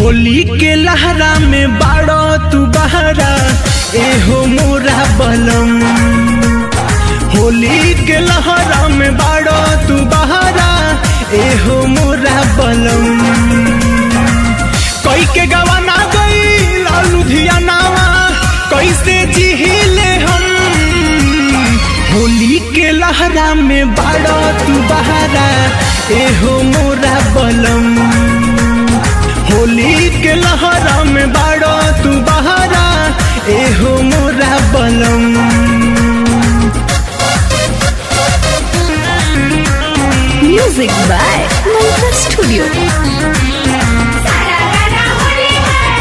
होली के लहरा में बाड़ो तू बहरा एहो मोरा बलम होली के लहरा में बाड़ो तू बहरा एहो मोरा बलम कई के गवाना गई लुधियानावा कैसे जिहिले हम होली के लहरा में बाड़ो तू बहरा एहो मोरा बलम होली के लहरा में बाड़ो तू बहरा एहो मोरा बलम Music by Mantra Studio. सारारा Holi है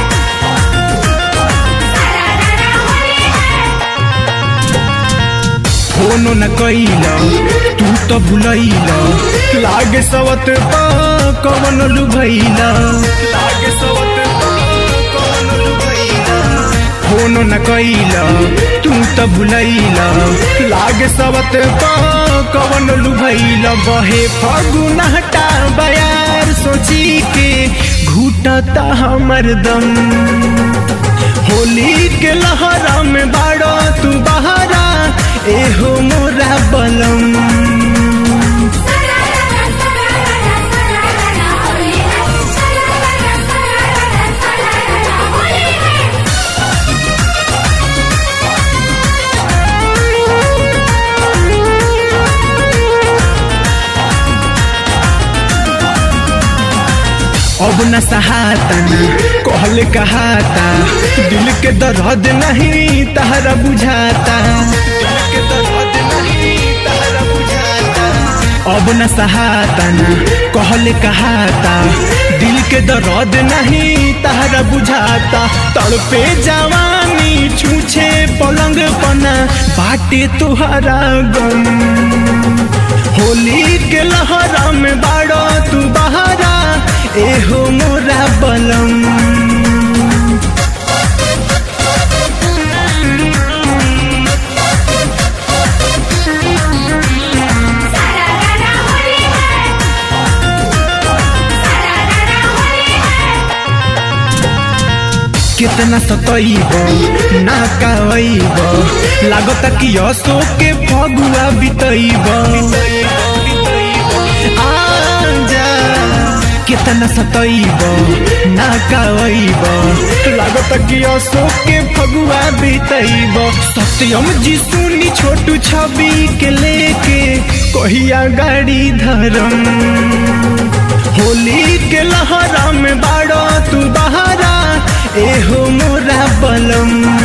सारारा होली है फोनो न कैल तू तो भुलैल लागे सवत पा कवन लुभैल लागे सवत पा कवन लुभैल फोनो न कैल तू तो भुलैल लागे सवत पा कवन लुभैल बहे फगुन हटा बयार सोची के घूटता हमर दम होली के लहरा में बाड़ो तू बहरा एहो मोरा बलम सारारा सारारा सारारा होली है सारारा सारारा सारारा होली है अब न सहाता न कहले कहाता दिल के दर्द नहीं तहरा बुझाता दिल के दर्द नहीं तहरा बुझाता अब न सहाता न कहले कहाता दिल के दर्द नहीं तहरा बुझाता तड़पे जवानी छूछे पलंग पना बाटे तुहरा गम होली के लहरा में बाड़ो तू बहरा एहो मोरा बलम सारारा होली है सारारा होली है कितना सतैब ना काइब लागत कि असो के फगुआ बितैब आजा कितना सतैब ना काइब लागत कि असो के फगुआ बितैब सत्यम जी सुनी छोटू छवि के लेके कहिया गाड़ी धरम होली के लहरा में बाड़ो तू बहरा एहो मोरा बलम